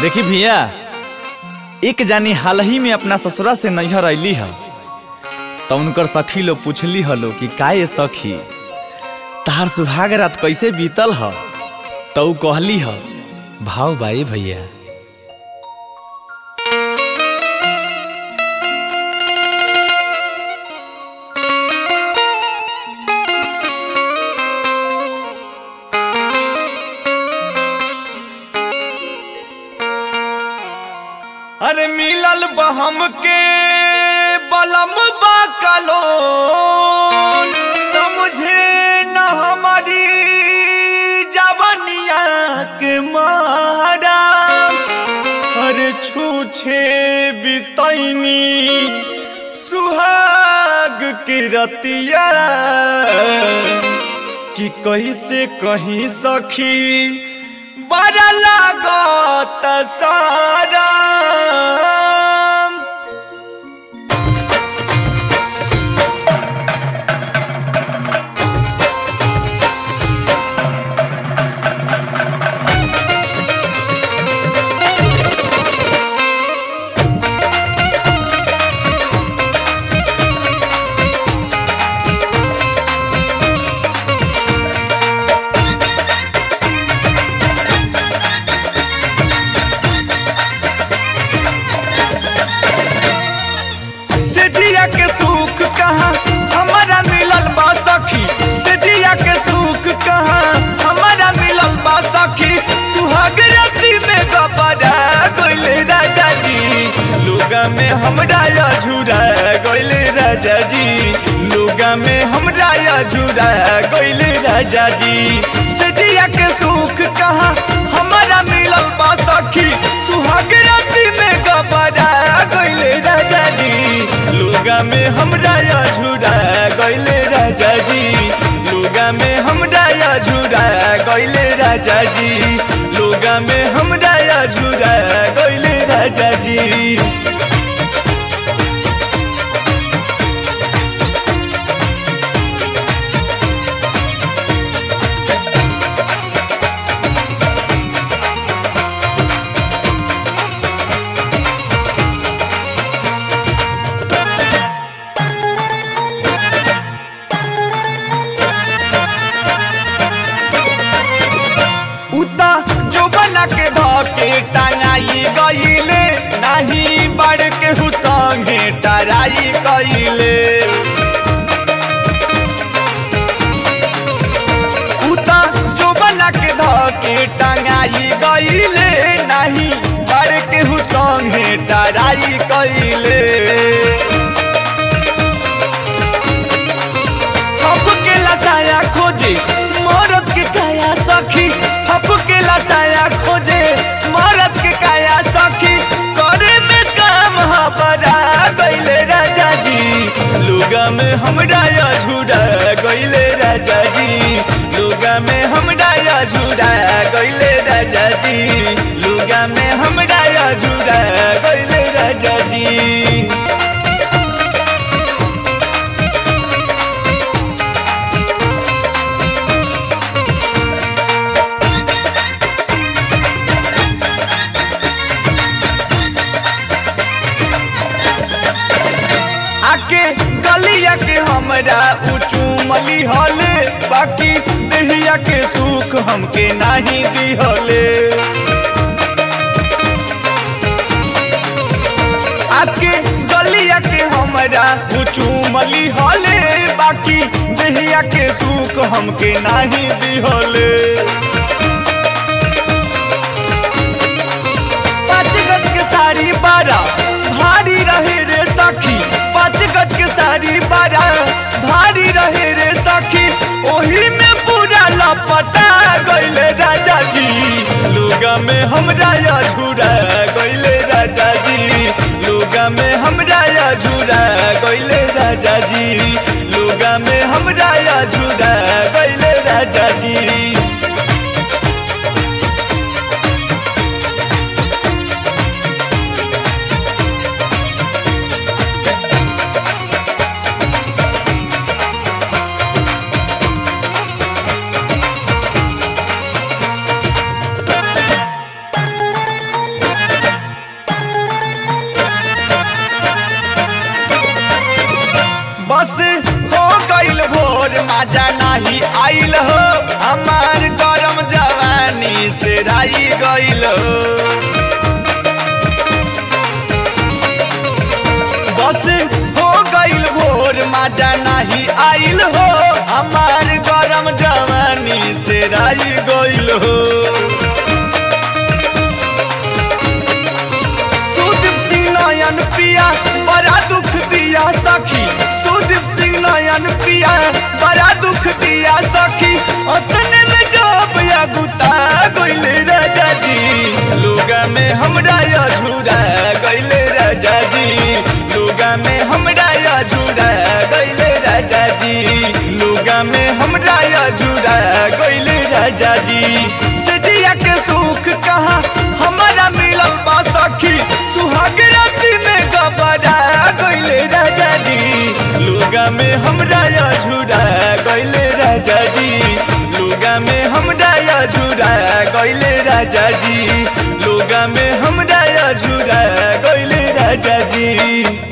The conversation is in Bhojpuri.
देखी भैया एक जानी हाल ही में अपना ससुरा से नैहर अली है तो उनकर सखी लोग पूछली हलो कि का ये सखी तार सुहाग रात कैसे बीतल ह तो उ कहली ह भाव बाई भैया अरे मिलल बहम के बलम बाकलो समझे न हमारी जवनिया के मारा अरे छूछे बितैनी सुहाग के रतिया कि कैसे कहीं सखी बड़ा लागत सारा से जिया के सुख कहाँ हमारा मिलल बा सखी से जिया के सुख कहाँ हमारा मिलल बा सखी सुहाग राती में गपरा गइले राजा जी लुगा में हमरा या झुरा गइले राजा जी लुगा में हमरा या झुरा गइले राजा जी से जिया के सुख कहाँ हमारा मिलल बा सखी सुहाग राती में गपरा गइले राजा जी लुगा में हमरा या झुरा गइले राजा जी लुगा में हमरा या झुरा गइले राजा जी लुगा में हमरा या झुरा गइले राजा जी उता जो बना के धके टंगाई गईले नहीं बढ़ के हुसंगे टराई गईले उता जो बना के धके टंगाई गईले नहीं बढ़ के हुसंगे टराई गईले हप के लसाया खोजे मरद के काया सखी हप के लसाया खोजे मरद के काया सखी करे में काम हपरा गइले राजा जी लुगा में हमरा या झूरा गइले राजा जी लुगा में हमरा या झूरा गइले राजा जी लुगा में हमरा या झूरा गइले राजा जी आके गलिया के हमरा उचूमली हले बाकी देहिया के सुख हमके नाही दिहले आके गलिया के हमरा उचूमली हले बाकी देहिया के सुख हमके नाही दिहले पाँच गज के साड़ी बारा भारी रहे रे सखी पाँच गज के साड़ी बारा भारी रहे रे सखी ओही में पूरा लपटा गइले राजा जी लुगा में हमरा या झूरा गइले राजा जी लुगा में हमरा या झूरा गइले राजा जी लुगा में हमरा या झूरा गइले राजा जी भोर माजा नाही आइल हो हमार गरम जवानी से राई गइल हो बस हो गइल भोर माजा नाही आइल हो हमार गरम जवानी से राई गइल हो सुदीप सिंह नयन पिया बड़ा दुख दिया सखी सुदीप सिंह नयन पिया बड़ा दुख दिया सखी अपने में जब या गुता गइल राजा जी लोगा में हमरा अधूरा गइल राजा जी लोगा में हमरा अधूरा गइल राजा जी लोगा में हमरा अधूरा गइल राजा जी सजिया के सुख कहा हमारा मिलल बा सखी सुहाग राती में गबरा गइले राजा जी लुगा में हमरा अझुरा गइले राजा जी लुगा में हमरा अझुरा गइले राजा जी लुगा में हमरा अझुरा गइले राजा जी